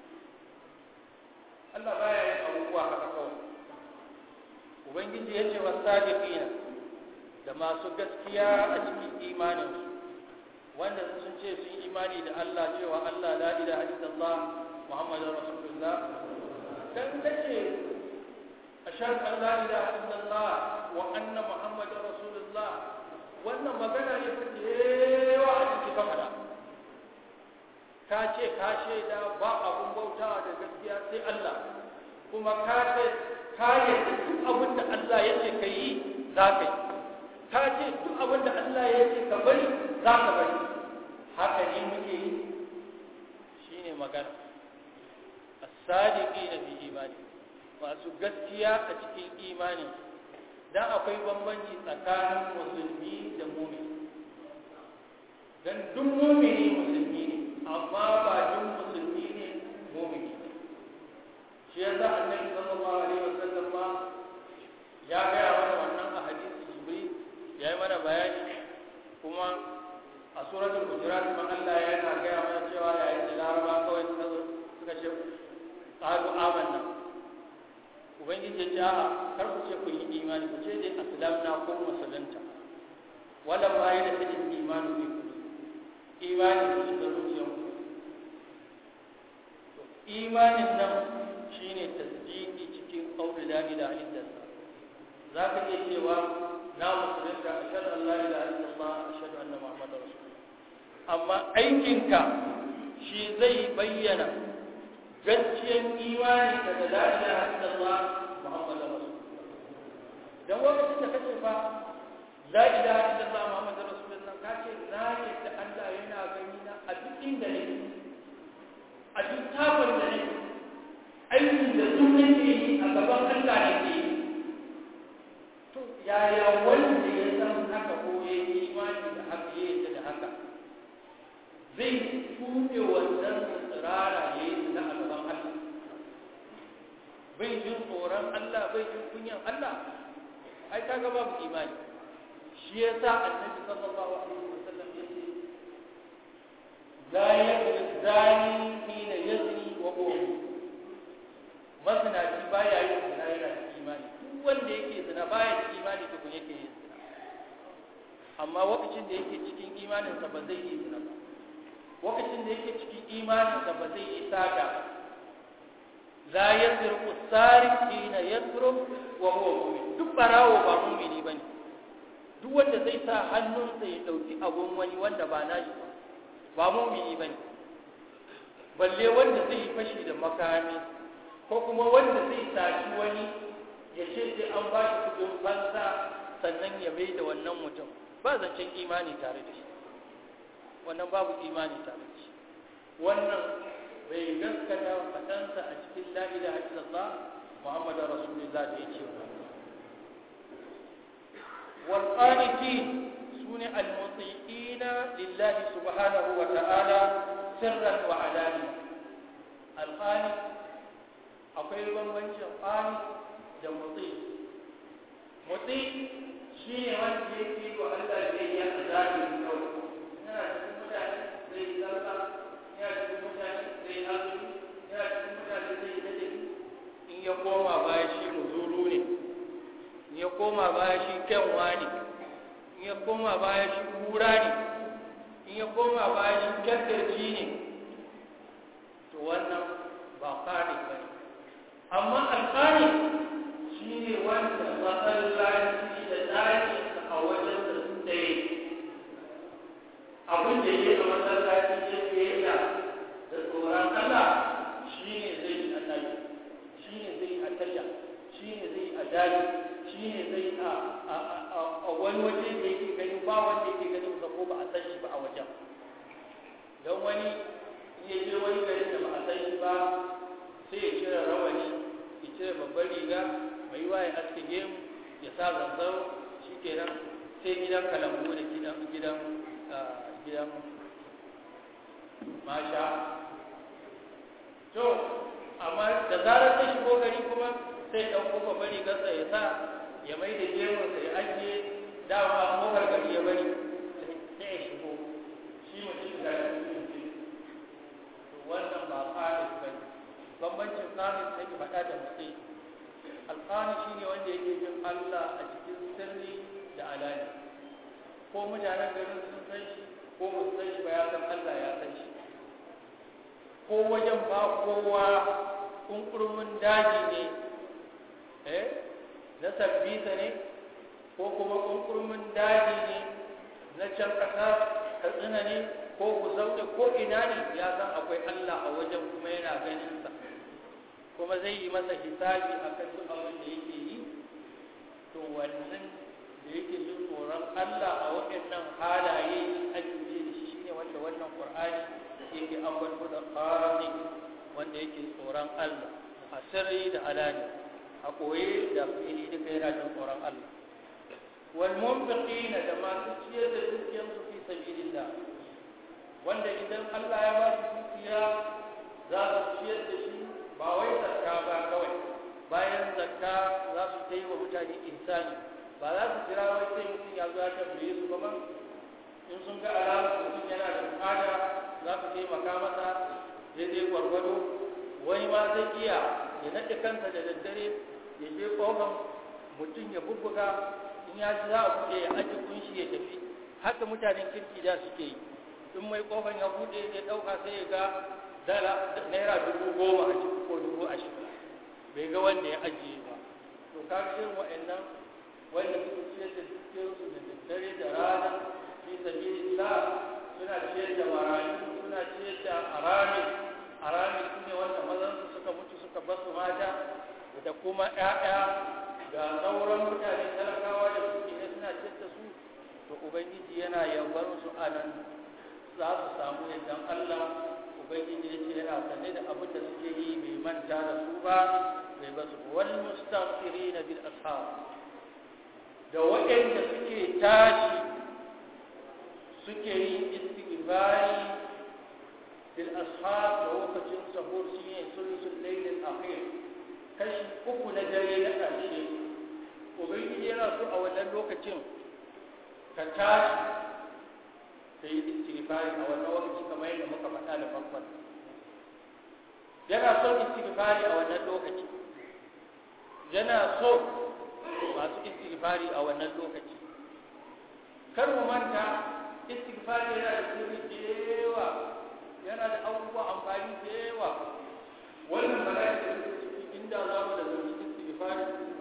Allah baya yin abubuwa haka kawai ubangiji ya ce wasadiqina da masu gaskiya a cikin imaninsu wanda sun ce sun imani da Allah cewa Allah la ilaha illallah muhammadur rasulullah dan kace ashhadu an la ilaha illallah wa anna muhammadar rasulullah wannan magana ne take yawa a cikin kamara ka ce ka shaida ba abun bautawa da gaskiya sai Allah kuma ka ce ka yadda duk abin da Allah ya ce ka yi za ka yi ka ce duk abin da Allah ya ce ka bari za ka bari haka ne muke yi shi ne magana as-sadiqi na fi imani masu gaskiya a cikin imanin dan akwai bambanci tsakanin musulmi da mumini dan duk mumini musulmi ne amma ba duk musulmi ne mumini shi ya za annabi sallallahu alaihi wasallam ma ya gaya mana wannan a hadisi jibril ya yi mana bayani kuma a suratul hujurat ma Allah yana gaya mana cewa yayin da laraba kawai suka zo suka ce qalu amanna ubangiji ya ce a'a kar ku ce ku yi imani ku ce dai aslamna ko musulunta wala ma yana cikin imani ne ku imani ku shiga zuciyarku imanin nan shine tasdiki cikin qawli la ilaha illallah zaka iya cewa na musulunta ashhadu an la ilaha illallah ashhadu anna muhammadar rasulullah amma aikinka shi zai bayyana gaskiyar imani da la ilaha illallah muhammadar rasulullah dan lokacin da kace fa la ilaha illallah muhammadar rasulullah kace na yadda Allah yana inda nake a duk takon da nake aikin da su nake yi a gaban Allah nake yi to yaya wanda ya san haka ko ya yi imani da haka ya yi da haka zai tuɓe wannan tsirara ya yi zina a gaban Allah bai jin tsoron Allah bai jin kunyan Allah ai kaga babu imani shi yasa annabi sallallahu alaihi wasallam yace la yazni zani hina yazni wa huwa masnaci baya yin zina yana da imani duk wanda yake zina baya da imani to kun yake yin zina amma lokacin da yake cikin imaninsa ba zai yi zina ba lokacin da yake cikin imaninsa ba zai yi sata la yasriqu sariq hina yasruq wa huwa mu'min duk barawo ba mu'mini bane duk wanda zai sa hannunsa ya dauki abun wani wanda ba nashi ba ba mu'mini bane balle wanda zai yi fashi da makami ko kuma wanda zai saci wani ya ce sai an ba shi kudin fansa sannan ya mai da wannan mutum ba zancen imani tare da shi wannan babu imani tare da shi wannan bai gaskata faɗansa a cikin la ilaha illallah muhammadu rasulullah da yake wa wal qanitin sune al mutiina lillahi subhanahu wa ta'ala sirran wa alani al qanit akwai bambancin qanit da muti muti shine wanda yake wa Allah biyayya a zahiri kawai yana cikin mutane zai yi sallah yana cikin mutane zai azumi yana cikin mutane zai yi ladabi in ya koma baya shi muzuru ne in ya koma baya shi kyanwa ne in ya koma baya shi kura ne in ya koma baya shi kyakkyarci ne to wannan ba kare ba ne amma alƙari shi ne wanda masallaci da ɗaki a wajen da su ɗaya abin da ya a masallaci ya fiye da da tsoron Allah shi ne zai yi a ɗaki shi ne zai yi a tasha shi ne zai yi a daji shi ne zai yi a wani waje da yake gani ba wanda yake gani ba ko ba a san shi ba a wajen don wani ya je wani gari da ba a san shi ba sai ya cire rawani ya cire babban riga mai yiwa ya aske gemu ya sa zanzaro shi kenan sai gidan kalambu da gidan gidan gidan masha to amma da zarar ta shigo gari kuma sai ɗauko babban rigarsa ya sa ya mai da gemunsa ya ajiye dama kofar gari ya bari sai ya shigo shi mutum da shi to wannan ba ƙarin ba ne bambancin ƙarin sai ki faɗa da mutum alƙani shi ne wanda yake jin Allah a cikin sirri da alani ko mutanen garin sun san shi ko ba su san shi ba ya san Allah ya san shi ko wajen ba kowa kunkurmin daji ne eh na sabbisa ne ko kuma kunkurmin daji ne na can ƙasa katsina ne ko ku zaune ko ina ne ya san akwai Allah a wajen kuma yana ganin sa kuma zai yi masa hisabi a kan duk abin da yake yi to wannan da yake jin tsoron Allah a waɗannan halaye ake ce da shi ne wanda wannan Qur'ani yake ambato da qani wanda yake tsoron Allah a sirri da alani a koye da fili duka yana jin tsoron Allah wal munfiqina da masu ciyar da dukiyarsu fi sabilillah wanda idan Allah ya ba su dukiya za su ciyar da shi ba wai zakka ba kawai bayan zakka za su ta yi wa mutane insani ba za su jira wai sai mutum ya zo ya tambaye su ba in sun ga alamar mutum yana da bukata za su taimaka masa daidai gwargwado wani ma zai iya ya naɗe kansa da daddare ya je ƙofan mutum ya bubbuga in ya ci za a buɗe ya aji kunshi ya tafi haka mutanen kirki da suke yi in mai ƙofan ya buɗe ya ɗauka sai ya ga dala naira dubu goma a ciki ko dubu ashirin bai ga wanda ya ajiye ba to ka irin wa'annan wanda suke ciyar da dukiyarsu da daddare da rana fi sabilillah suna ciyar da marayu suna ciyar da arami arami su ne wanda mazansu suka mutu suka basu mata da kuma ƴaƴa ga sauran mutane talakawa da suke ne suna ciyar da su to ubangiji yana yabar su a nan za su samu yadda Allah ubangiji ya ce yana sane da abin da suke yi bai manta da su ba bai ba su wal mustaghfirina bil ashab da waɗanda suke tashi suke yin istighfari bil ashab da lokacin sahur shine sulusul layl al akhir kashi uku na dare na ƙarshe ubangiji yana so a wannan lokacin ka tashi ka yi istighfari a wannan lokaci kamar yadda muka faɗa da farkon yana so istighfari a wannan lokaci yana so masu istighfari a wannan lokaci kar mu manta istighfari yana da sirri da yawa yana da abubuwa amfani da yawa wannan bala'i da muke ciki inda za mu da zanci istighfari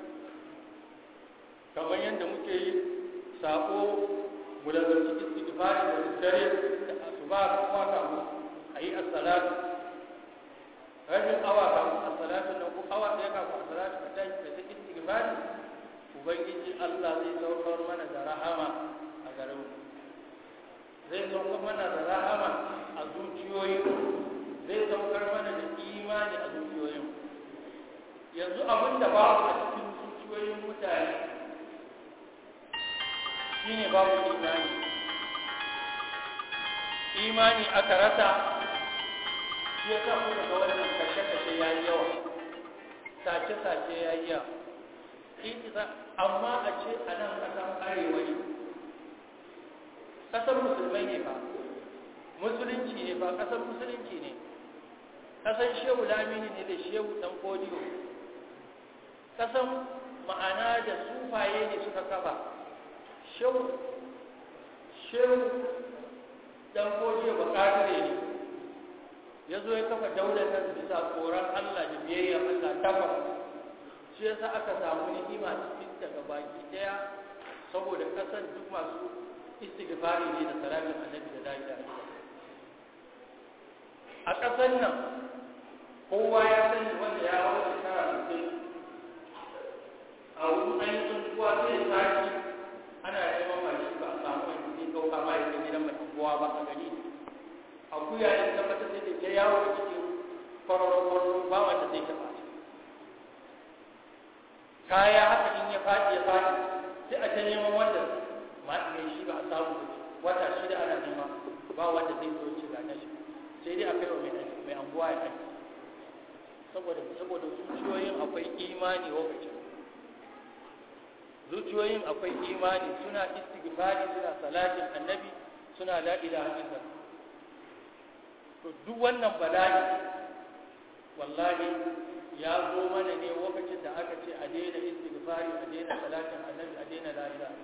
kamar yadda muke yi sako mu da zanci istighfari da dare da asuba kuma kamu a yi assalatu rabin awa kafin assalatu nan ko awa ɗaya kafin assalatu ka tashi ka ta istighfari ubangiji Allah zai saukar mana da rahama a garin mu zai saukar mana da rahama a zuciyoyi zai saukar mana da imani a zuciyoyin yanzu abin da babu a cikin zuciyoyin mutane shine babu imani imani aka rasa shi ya sa kuka ga wannan kashe-kashe ya yi yawa sace-sace ya yi yawa amma a ce a nan ƙasar arewa ne ƙasar musulmai ne ba musulunci ne ba ƙasar musulunci ne ƙasar shehu lamini ne da shehu ɗan kodiyo ƙasar ma'ana da sufaye ne suka kafa shehu dan koje ba kadire ne ya zo ya kafa daular nan bisa tsoron Allah da biyayya Allah tabbas shi yasa aka samu ni'ima cikin daga baki daya saboda kasar duk masu istighfari ne da salatin annabi da la ilaha a kasar nan kowa ya sani wanda ya hawa shekara 60 a wurin ainihin kuwa sai sati ana neman mashi ba a samu wani zai ɗauka ma ya gidan mai kowa ba a gari akuya ya tabbatar da ta yawo a cikin kwararrakwararru ba wanda zai taɓa shi kaya haka in ya faɗi ya faɗi sai a ta neman wanda ma mai shi ba a samu wata shida ana nema ba wanda zai zo ci ga nashi sai dai a kai wa mai anguwa ya kai saboda saboda zuciyoyin akwai imani lokacin zuciyoyin akwai imani suna istighfari suna salatin annabi suna la ilaha illa to duk wannan bala'i wallahi ya zo mana ne lokacin da aka ce a daina istighfari a daina salatin annabi a daina la ilaha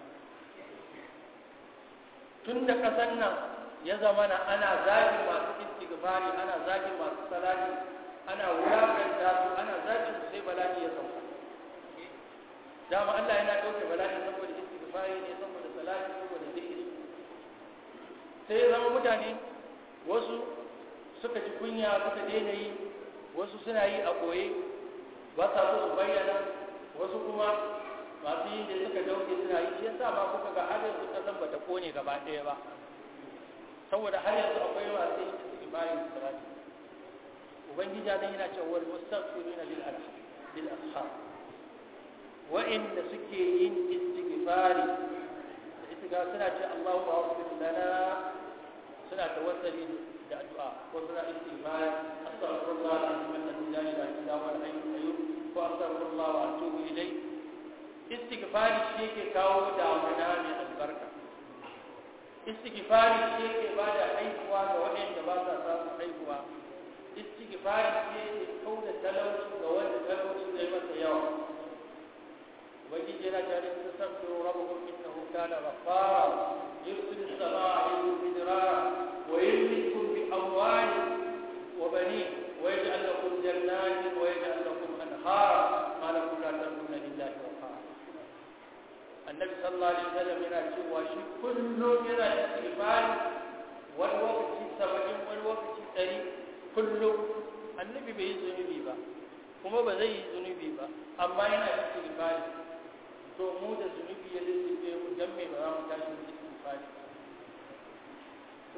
tun da kasan nan ya zama na ana zagi masu istighfari ana zagi masu salati ana wulakanta su ana zagi su sai bala'i ya sauka dama Allah yana ɗauke bala'i saboda istighfari ne saboda salati saboda zikiri sai ya zama mutane wasu suka ji kunya suka daina yi wasu suna yi a koye ba sa so su bayyana wasu kuma masu yin da suka dauke suna yi shi yasa ma kuka ga har yanzu kasan bata kone gaba ɗaya ba saboda har yanzu akwai masu yin istighfari da salati ubangiji dan yana cewa wal mustaghfiruna bil ashab bil ashab wa'inda suke yin istighfari da istighfar suna ce Allahu aghfir lana suna tawassuli da addu'a ko suna istighfar astaghfirullah alazim alladhi la ilaha illa huwa al-hayyul qayyum ko astaghfirullah wa atubu ilayh istighfari shi yake kawo damuna mai albarka istighfari shi yake bada haihuwa ga waɗanda ba sa samun haihuwa istighfari shi yake kauda talauci ga wanda talauci zai masa yawa ubangiji yana tare da tasabbiru rabbukum innahu kana ghaffara yursilu as-samaa 'alaykum midrara wa yumdidukum bi amwalin wa banin wa yaj'al lakum jannatin wa yaj'al lakum anhara ma lakum la tarjuna lillahi waqara annabi sallallahu alaihi wasallam yana cewa shi kullum yana istighfar wani lokaci saba'in wani lokaci ɗari kullum annabi bai yi zunubi ba kuma ba zai yi zunubi ba amma yana istighfar to mu da zunubi ya lullube mu dan me ba za mu tashi mu istighfari to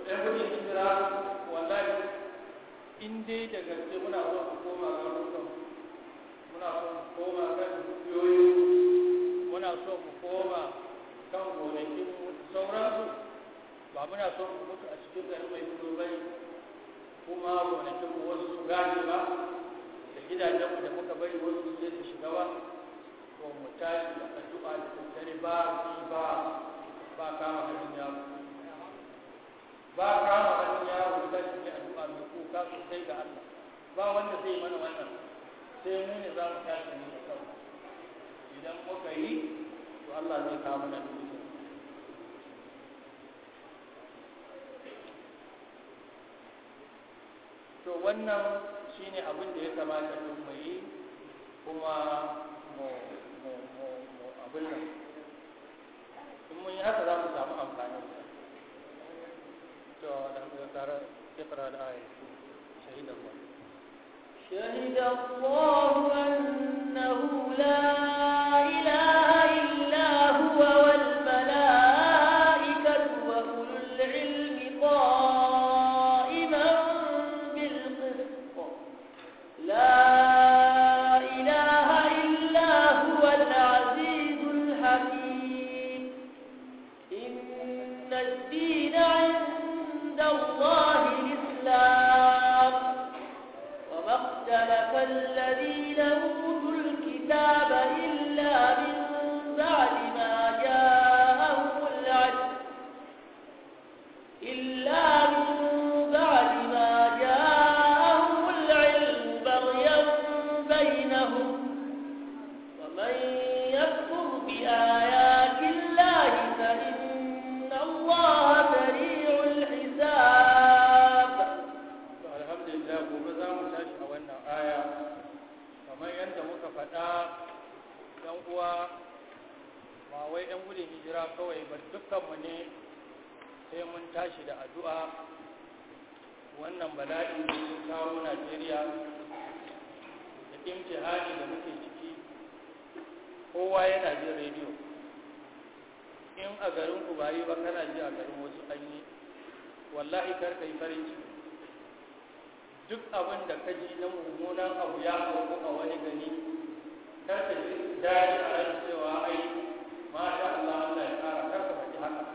ɗan gudun hijira wallahi in dai da gaske muna so mu koma garurukan muna so mu koma kan dukiyoyi muna so mu koma kan gonakin sauransu ba muna so mu mutu a cikin garin mai gudu bai kuma gonakin mu wasu su gane ba da gidajenmu da muka bari wasu su je su shiga ba to mu tashi da addu'a da tattare ba ba ba kama hannun yaro ba kama hannun yaro da shi ne addu'a mai kuka sosai ga Allah ba wanda zai mana wannan sai mu ne za mu tashi ne da kanmu idan muka yi to Allah zai kawo mana duniya to wannan shine abin da ya kamata mu yi kuma mu mu mu mu abin nan in mun yi haka za mu samu amfani to da mu tsara ikra al-aya shahid Allah شهد الله أنه لا إله إلا هو والملائكة وأولو العلم قائما بالقسط لا إله إلا هو العزيز الحكيم إن الدين عند الله الإسلام وما اختلف الذين أوتوا الكتاب إلا من بعد ما جاءهم العلم إلا من بعد ما جاءهم العلم بغيا بينهم ومن يكفر بآيات الله فإن الله سريع الحساب to alhamdulillah gobe za mu tashi a wannan aya kamar yadda muka faɗa yan uwa ba wai yan gudun hijira kawai ba dukkanmu ne sai mun tashi da addu'a wannan bala'i da ya kawo Najeriya da imtihani da muke ciki kowa yana jin rediyo in a garin ku ba yi ba kana ji a garin wasu an yi wallahi kar ka yi farin ciki duk abin da ka ji na mummunan abu ya auku a wani gani kar ka ji daɗi a ran cewa ai masha Allah Allah ya kara kar ka faɗi haka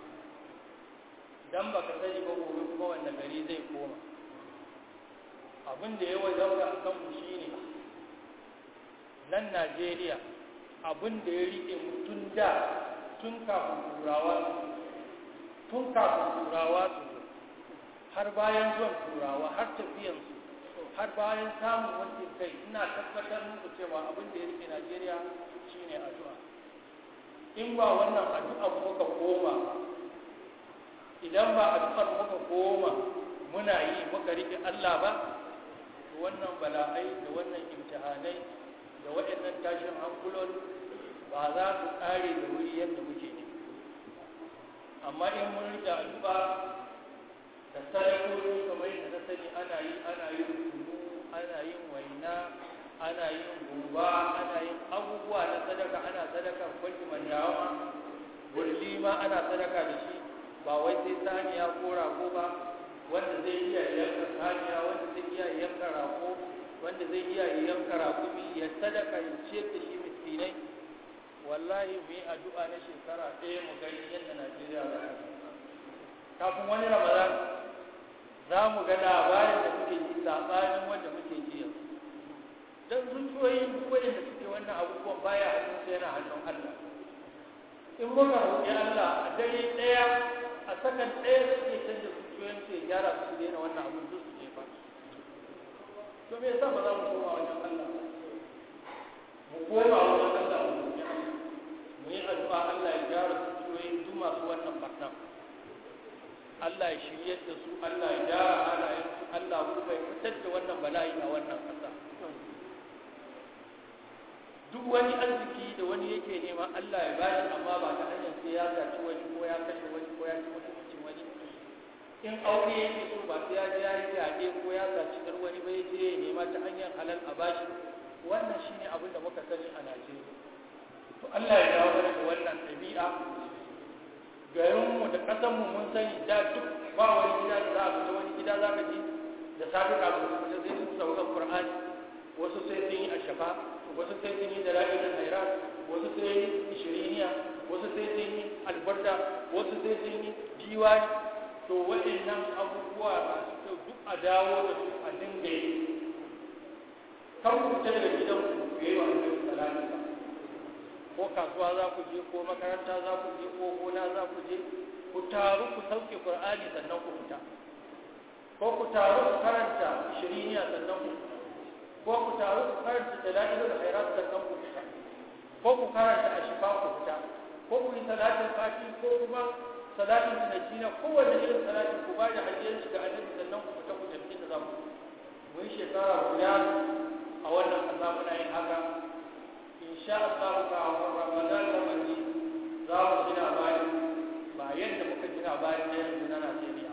dan baka sani ba gobe kuma wanda gari zai koma abin da ya wajauka a kanmu shine nan Najeriya abin da ya riƙe mu tun da tun kafin turawa tun kafin turawa su zo har bayan zuwan turawa har tafiyansu har bayan samun wancan kai ina tabbatar muku cewa abin da ya rike Najeriya shine addu'a in ba wannan addu'a muka koma idan ba addu'ar muka koma muna yi muka rike Allah ba to wannan bala'ai da wannan imtihanai da waɗannan tashin hankulon ba za su ƙare da wuri yadda muke ne amma in mun rike addu'a da sadakoki kamar yadda na sani ana yi ana yin kunu ana yin waina ana yin gumba ana yin abubuwa na sadaka ana sadaka kwanci mandawa burli ma ana sadaka da shi ba wai sai saniya ko rago ba wanda zai iya yanka saniya wanda zai iya yanka rago wanda zai iya yanka rakumi ya sadaka ya ciyar da shi miskinai wallahi mu yi addu'a na shekara ɗaya mu gani yadda najeriya za ta kafin wani ramadan za mu ga labarin da muke ji saɓanin wanda muke ji yanzu don zuciyoyin duk waɗanda suke wannan abubuwan baya hannun sai yana hannun Allah in muka roƙi Allah a dare ɗaya a sakan ɗaya da suke canza zuciyoyin su ya gyara su su daina wannan abun duk su jefa to me yasa ba za mu koma wajen Allah mu koma wajen Allah mu roƙi Allah mu yi addu'a Allah ya gyara zuciyoyin duk masu wannan barnan Allah ya shirye da su Allah ya gyara halayen su Allah kuma ya fitar da wannan bala'i a wannan ƙasa duk wani arziki da wani yake nema Allah ya bashi amma ba ta hanyar sai ya zaci wani ko ya kashe wani ko ya ci mutuncin wani in aure yake so ba sai ya je ya yi yaɗe ko ya zaci dar wani ba ya je ya nema ta hanyar halal a bashi wannan shine abin da muka sani a Najeriya to Allah ya dawo mana da wannan ɗabi'a garinmu da ƙasanmu mun sani da duk ba wani gida da za a fita wani gida za ka ji da safi kafin su fita sai sun sauka Qur'ani wasu sai sun yi ashafa wasu sai sun yi dalilin hairat wasu sai yi shiriniya wasu sai sun yi albarda wasu sai sun yi diwani to waɗannan abubuwa masu kyau duk a dawo da su a dinga yi kan ku fita daga gidan ku yi wa annabi salati ba ko kasuwa za ku je ko makaranta za ku je ko gona za ku je ku taru ku sauke qur'ani sannan ku fita ko ku taru ku karanta shiriniya sannan ku fita ko ku taru ku karanta dalailul khairat sannan ku fita ko ku karanta ashifa ku fita ko ku yi salatin fati ko kuma salatin tunajina kowanne irin salatin ku ba da hajjiyar shiga annabi sannan ku fita ku tafi da zamu mu yi shekara guda a wannan kasa muna yin haka insha Allah ka a Ramadan da maji za mu gina bayan ba yadda muka gina bayan da yanzu na Najeriya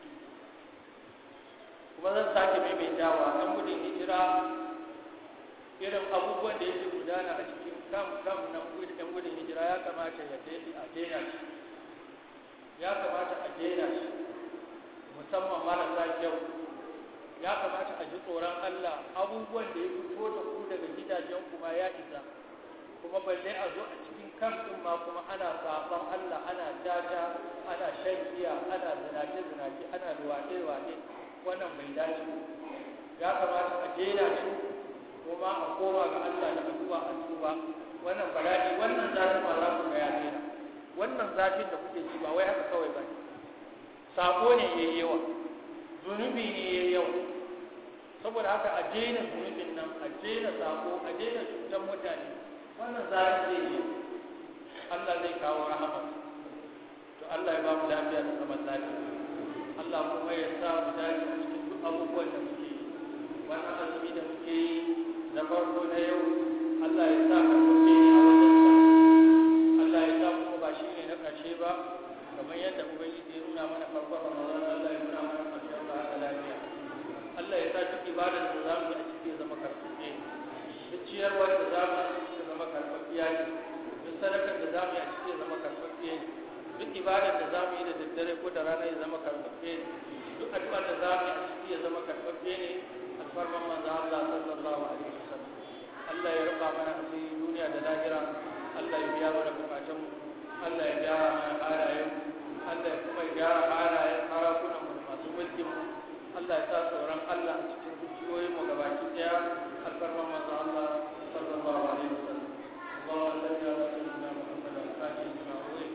kuma zan sake maimaitawa ɗan gudun hijira irin abubuwan da yake gudana a cikin kam kam na ɗan gudun hijira ya kamata ya a daina shi ya kamata a daina shi musamman marasa kyau ya kamata a ji tsoron Allah abubuwan da ya fito da ku daga gidajen kuma ya isa kuma balle a zo a cikin kamfin ma kuma ana saban Allah ana data ana shan giya ana zinace zinace ana luwaɗe luwaɗe wannan bai dace ya kamata a daina shi kuma a koma ga Allah da addu'a a tuba wannan bala'i wannan zafin ma za ku ga ya daina wannan zafin da kuke ji ba wai haka kawai ba ne sako ne yayi yawa zunubi ne yayi yawa saboda haka a daina zunubin nan a daina sako a daina cutar mutane wannan zafin zai yi Allah zai kawo rahama to Allah ya ba mu lafiya da zaman lafiya Allah kuma ya sa mu dace a cikin duk abubuwan da muke yi wannan azumi da muke yi na farko na yau Allah ya sa ka kuke ni a wajen Allah ya sa kuma ba shi ne na ƙarshe ba kamar yadda ubangiji ya nuna mana farkon Ramadan Allah ya nuna mana ƙarshen sa haka lafiya Allah ya sa duk ibadar da za mu yi a ciki ya zama karfafe duk ciyarwar da za mu yi a ciki ya zama karfafiya ne duk sadakar da za mu yi a ciki ya zama karfafiya ne duk ibadar da za mu yi da daddare ko da rana ya zama karfafe ne duk addu'ar da za mu yi a ciki ya zama karfafe ne alfarman manzo Allah sallallahu alaihi wasallam Allah ya rufa mana asiri duniya da lahira Allah ya biya mana bukatun mu Allah ya gyara mana halayen Allah ya kuma gyara halayen sarakunan mu masu mulkin mu Allah ya sa tsoron Allah a cikin zuciyoyin mu gabaki daya alfarman manzo Allah sallallahu alaihi wasallam اللهم صل على سيدنا محمد وعلى اله وصحبه